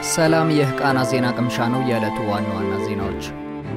ሰላም፣ ይህ ቃና ዜና ቅምሻ ነው። የዕለቱ ዋና ዋና ዜናዎች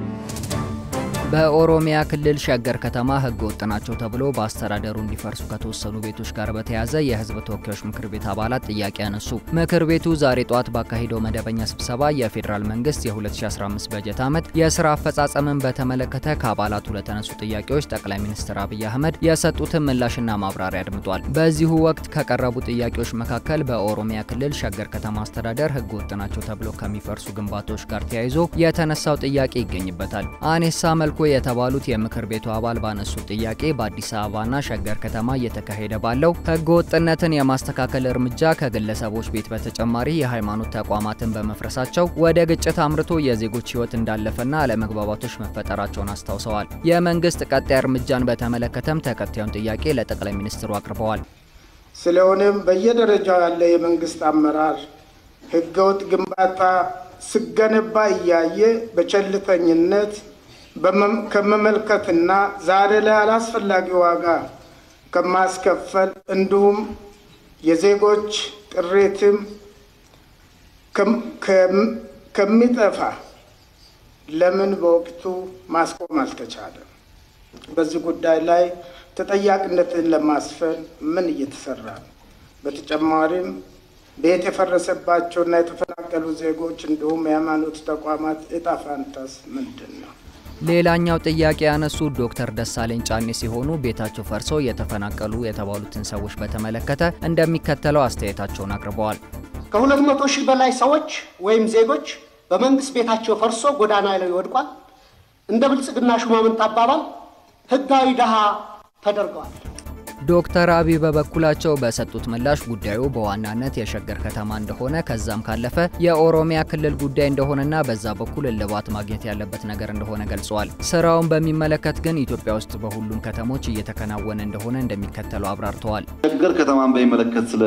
በኦሮሚያ ክልል ሸገር ከተማ ሕገ ወጥ ናቸው ተብሎ በአስተዳደሩ እንዲፈርሱ ከተወሰኑ ቤቶች ጋር በተያያዘ የሕዝብ ተወካዮች ምክር ቤት አባላት ጥያቄ ያነሱ። ምክር ቤቱ ዛሬ ጠዋት ባካሄደው መደበኛ ስብሰባ የፌዴራል መንግስት የ2015 በጀት ዓመት የስራ አፈጻጸምን በተመለከተ ከአባላቱ ለተነሱ ጥያቄዎች ጠቅላይ ሚኒስትር አብይ አህመድ የሰጡትን ምላሽና ማብራሪያ አድምጧል። በዚሁ ወቅት ከቀረቡ ጥያቄዎች መካከል በኦሮሚያ ክልል ሸገር ከተማ አስተዳደር ሕገ ወጥ ናቸው ተብሎ ከሚፈርሱ ግንባታዎች ጋር ተያይዞ የተነሳው ጥያቄ ይገኝበታል። አኔሳ መልኩ የተባሉት የምክር ቤቱ አባል ባነሱት ጥያቄ በአዲስ አበባና ሸገር ከተማ እየተካሄደ ባለው ህገ ወጥነትን የማስተካከል እርምጃ ከግለሰቦች ቤት በተጨማሪ የሃይማኖት ተቋማትን በመፍረሳቸው ወደ ግጭት አምርቶ የዜጎች ህይወት እንዳለፈና አለመግባባቶች መፈጠራቸውን አስታውሰዋል። የመንግስት ቀጣይ እርምጃን በተመለከተም ተከታዩን ጥያቄ ለጠቅላይ ሚኒስትሩ አቅርበዋል። ስለሆነም በየደረጃው ያለ የመንግስት አመራር ህገወጥ ግንባታ ስገነባ እያየ በቸልተኝነት ከመመልከትና ዛሬ ላይ አላስፈላጊ ዋጋ ከማስከፈል እንዲሁም የዜጎች ጥሪትም ከሚጠፋ ለምን በወቅቱ ማስቆም አልተቻለም? በዚህ ጉዳይ ላይ ተጠያቂነትን ለማስፈን ምን እየተሰራ ነው? በተጨማሪም ቤት የፈረሰባቸውና የተፈናቀሉ ዜጎች እንዲሁም የሃይማኖት ተቋማት እጣ ፋንታስ ምንድን ነው? ሌላኛው ጥያቄ ያነሱት ዶክተር ደሳለኝ ጫኔ ሲሆኑ ቤታቸው ፈርሶ የተፈናቀሉ የተባሉትን ሰዎች በተመለከተ እንደሚከተለው አስተያየታቸውን አቅርበዋል። ከሁለት መቶ ሺህ በላይ ሰዎች ወይም ዜጎች በመንግስት ቤታቸው ፈርሶ ጎዳና ላይ ወድቋል። እንደ ብልጽግና ሹማምንት አባባል ህጋዊ ድሃ ተደርገዋል። ዶክተር አብይ በበኩላቸው በሰጡት ምላሽ ጉዳዩ በዋናነት የሸገር ከተማ እንደሆነ ከዛም ካለፈ የኦሮሚያ ክልል ጉዳይ እንደሆነና በዛ በኩል እልባት ማግኘት ያለበት ነገር እንደሆነ ገልጸዋል። ስራውን በሚመለከት ግን ኢትዮጵያ ውስጥ በሁሉም ከተሞች እየተከናወነ እንደሆነ እንደሚከተለው አብራርተዋል። ሸገር ከተማን በሚመለከት ስለ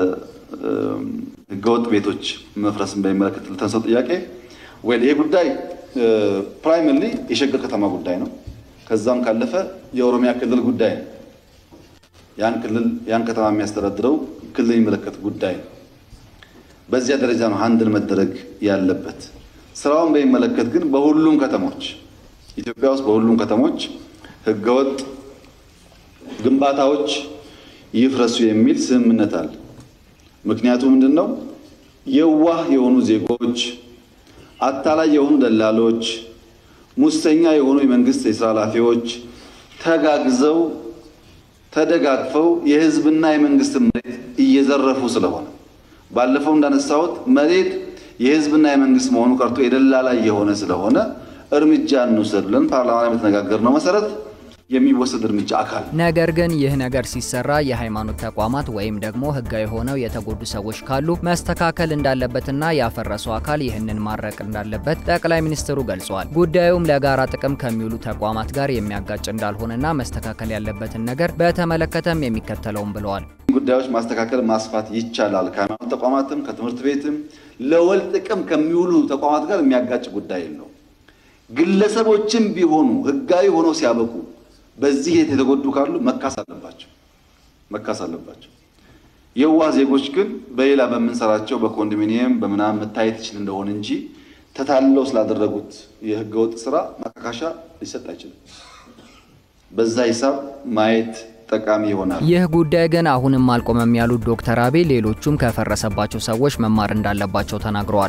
ህገወጥ ቤቶች መፍረስን በሚመለከት ለተነሳው ጥያቄ ወይ ይሄ ጉዳይ ፕራይመርሊ የሸገር ከተማ ጉዳይ ነው። ከዛም ካለፈ የኦሮሚያ ክልል ጉዳይ ነው። ያን ክልል ያን ከተማ የሚያስተዳድረው ክልል የሚመለከት ጉዳይ ነው። በዚያ ደረጃ ነው ሀንድል መደረግ ያለበት። ስራውን በሚመለከት ግን በሁሉም ከተሞች ኢትዮጵያ ውስጥ በሁሉም ከተሞች ህገወጥ ግንባታዎች ይፍረሱ የሚል ስምምነት አለ። ምክንያቱ ምንድን ነው? የዋህ የሆኑ ዜጎች፣ አታላይ የሆኑ ደላሎች፣ ሙሰኛ የሆኑ የመንግስት የስራ ኃላፊዎች ተጋግዘው ተደጋግፈው የህዝብና የመንግስት መሬት እየዘረፉ ስለሆነ ባለፈው እንዳነሳሁት መሬት የህዝብና የመንግስት መሆኑ ቀርቶ የደላላ የሆነ ስለሆነ እርምጃ እንውሰድ ብለን ፓርላማ ላይ በተነጋገርነው መሰረት የሚወሰድ እርምጃ አካል ነገር ግን ይህ ነገር ሲሰራ የሃይማኖት ተቋማት ወይም ደግሞ ህጋዊ ሆነው የተጎዱ ሰዎች ካሉ መስተካከል እንዳለበትና ያፈረሰው አካል ይህንን ማድረቅ እንዳለበት ጠቅላይ ሚኒስትሩ ገልጸዋል። ጉዳዩም ለጋራ ጥቅም ከሚውሉ ተቋማት ጋር የሚያጋጭ እንዳልሆነና መስተካከል ያለበትን ነገር በተመለከተም የሚከተለውም ብለዋል። ጉዳዮች ማስተካከል ማስፋት ይቻላል። ከሃይማኖት ተቋማትም ከትምህርት ቤትም ለወል ጥቅም ከሚውሉ ተቋማት ጋር የሚያጋጭ ጉዳይ የለው። ግለሰቦችም ቢሆኑ ህጋዊ ሆነው ሲያበቁ በዚህ የተጎዱ ካሉ መካስ አለባቸው መካስ አለባቸው። የዋህ ዜጎች ግን በሌላ በምንሰራቸው በኮንዶሚኒየም በምናምን መታየት ይችል እንደሆነ እንጂ ተታለው ስላደረጉት የህገወጥ ስራ ማካካሻ ሊሰጥ አይችልም። በዛ ሂሳብ ማየት ጠቃሚ ይሆናል። ይህ ጉዳይ ግን አሁንም አልቆመም ያሉት ዶክተር አብይ ሌሎቹም ከፈረሰባቸው ሰዎች መማር እንዳለባቸው ተናግረዋል።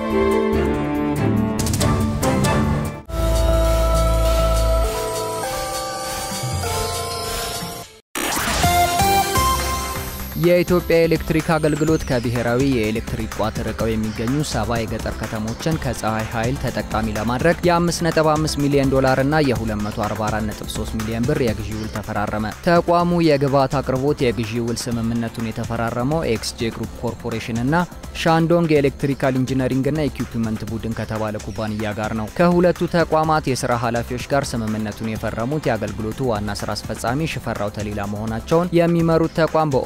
የኢትዮጵያ ኤሌክትሪክ አገልግሎት ከብሔራዊ የኤሌክትሪክ ቋት ርቀው የሚገኙ ሰባ የገጠር ከተሞችን ከፀሐይ ኃይል ተጠቃሚ ለማድረግ የ5.5 ሚሊዮን ዶላር እና የ244.3 ሚሊዮን ብር የግዢ ውል ተፈራረመ። ተቋሙ የግብዓት አቅርቦት የግዢ ውል ስምምነቱን የተፈራረመው ኤክስጄ ግሩፕ ኮርፖሬሽን እና ሻንዶንግ የኤሌክትሪካል ኢንጂነሪንግና ኢኩፕመንት ቡድን ከተባለ ኩባንያ ጋር ነው። ከሁለቱ ተቋማት የስራ ኃላፊዎች ጋር ስምምነቱን የፈረሙት የአገልግሎቱ ዋና ስራ አስፈጻሚ ሽፈራው ተሌላ መሆናቸውን የሚመሩት ተቋም በኦፊሴላ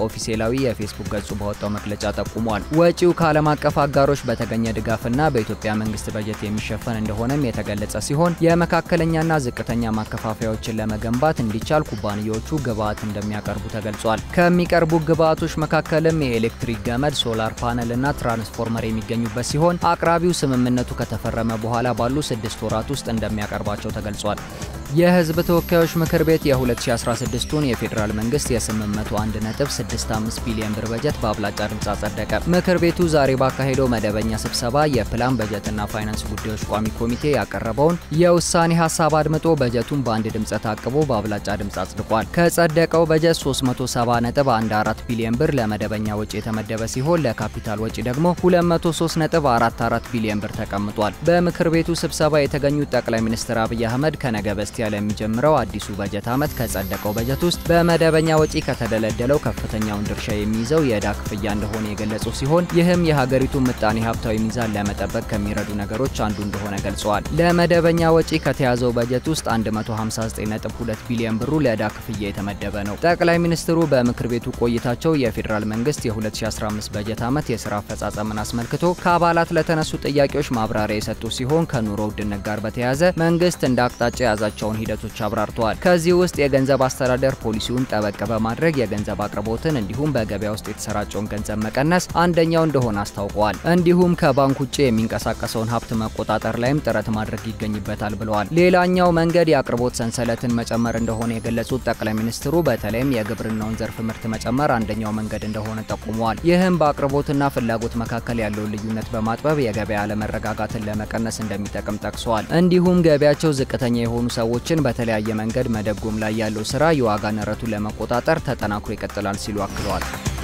በኦፊሴላዊ የፌስቡክ ገጹ ባወጣው መግለጫ ጠቁሟል። ወጪው ከዓለም አቀፍ አጋሮች በተገኘ ድጋፍና በኢትዮጵያ መንግስት በጀት የሚሸፈን እንደሆነም የተገለጸ ሲሆን የመካከለኛና ዝቅተኛ ማከፋፈያዎችን ለመገንባት እንዲቻል ኩባንያዎቹ ግብዓት እንደሚያቀርቡ ተገልጿል። ከሚቀርቡ ግብዓቶች መካከልም የኤሌክትሪክ ገመድ፣ ሶላር ፓነል እና ትራንስፎርመር የሚገኙበት ሲሆን አቅራቢው ስምምነቱ ከተፈረመ በኋላ ባሉ ስድስት ወራት ውስጥ እንደሚያቀርባቸው ተገልጿል። የህዝብ ተወካዮች ምክር ቤት የ2016ቱን የፌዴራል መንግስት የ801.65 ቢሊዮን ብር በጀት በአብላጫ ድምፅ አጸደቀ። ምክር ቤቱ ዛሬ ባካሄደው መደበኛ ስብሰባ የፕላን በጀትና ፋይናንስ ጉዳዮች ቋሚ ኮሚቴ ያቀረበውን የውሳኔ ሀሳብ አድምጦ በጀቱን በአንድ ድምፅ ታቅቦ በአብላጫ ድምፅ አጽድቋል። ከጸደቀው በጀት 370.14 ቢሊዮን ብር ለመደበኛ ወጪ የተመደበ ሲሆን ለካፒታል ወጪ ደግሞ 203.44 ቢሊዮን ብር ተቀምጧል። በምክር ቤቱ ስብሰባ የተገኙት ጠቅላይ ሚኒስትር አብይ አህመድ ከነገ በስቲያ ለሚጀምረው አዲሱ በጀት ዓመት ከጸደቀው በጀት ውስጥ በመደበኛ ወጪ ከተደለደለው ከፍተኛውን ድርሻ የሚይዘው የዕዳ ክፍያ እንደሆነ የገለጹ ሲሆን ይህም የሀገሪቱን ምጣኔ ሀብታዊ ሚዛን ለመጠበቅ ከሚረዱ ነገሮች አንዱ እንደሆነ ገልጸዋል። ለመደበኛ ወጪ ከተያዘው በጀት ውስጥ 159.2 ቢሊዮን ብሩ ለዕዳ ክፍያ የተመደበ ነው። ጠቅላይ ሚኒስትሩ በምክር ቤቱ ቆይታቸው የፌዴራል መንግስት የ2015 በጀት ዓመት የስራ አፈጻጸምን አስመልክቶ ከአባላት ለተነሱ ጥያቄዎች ማብራሪያ የሰጡ ሲሆን ከኑሮ ውድነት ጋር በተያያዘ መንግስት እንደ አቅጣጫ የያዛቸውን ሂደቶች አብራርተዋል። ከዚህ ውስጥ የገንዘብ አስተዳደር ፖሊሲውን ጠበቅ በማድረግ የገንዘብ አቅርቦትን እንዲሁም በገበያ ውስጥ የተሰራጨውን ገንዘብ መቀነስ አንደኛው እንደሆነ አስታውቀዋል። እንዲሁም ከባንክ ውጭ የሚንቀሳቀሰውን ሀብት መቆጣጠር ላይም ጥረት ማድረግ ይገኝበታል ብለዋል። ሌላኛው መንገድ የአቅርቦት ሰንሰለትን መጨመር እንደሆነ የገለጹት ጠቅላይ ሚኒስትሩ በተለይም የግብርናውን ዘርፍ ምርት መጨመር አንደኛው መንገድ እንደሆነ ጠቁመዋል። ይህም በአቅርቦትና ፍላጎት መካከል ያለውን ልዩነት በማጥበብ የገበያ አለመረጋጋትን ለመቀነስ እንደሚጠቅም ጠቅሰዋል። እንዲሁም ገቢያቸው ዝቅተኛ የሆኑ ሰዎችን በተለያየ መንገድ መደጎም ላይ ያለው ስራ የዋጋ ንረቱን ለመቆጣጠር ተጠናክሮ ይቀጥላል ሲሉ አክለዋል።